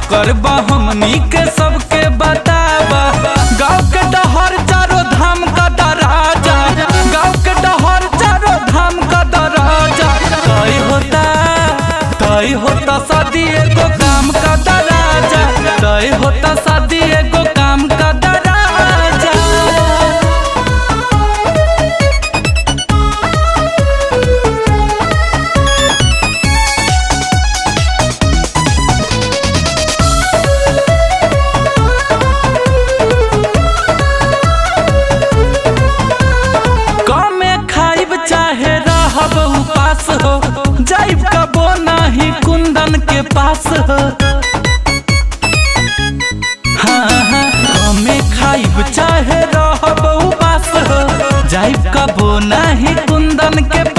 चक्कर बा हमनी के सबके बताबा गाँव के डहर चारो धाम का दराजा गाँव के डहर चारो धाम का दराजा तय होता तय होता शादी एगो काम का दराजा तय होता शादी एगो काम का दराजा कमे खाइब चाहे रहब उपास हो जाइब कबो नाही कुंदन के पास हो हाँ हाँ कमे खाइब चाहे रहब उपास हो जाइब कबो नाही कुंदन के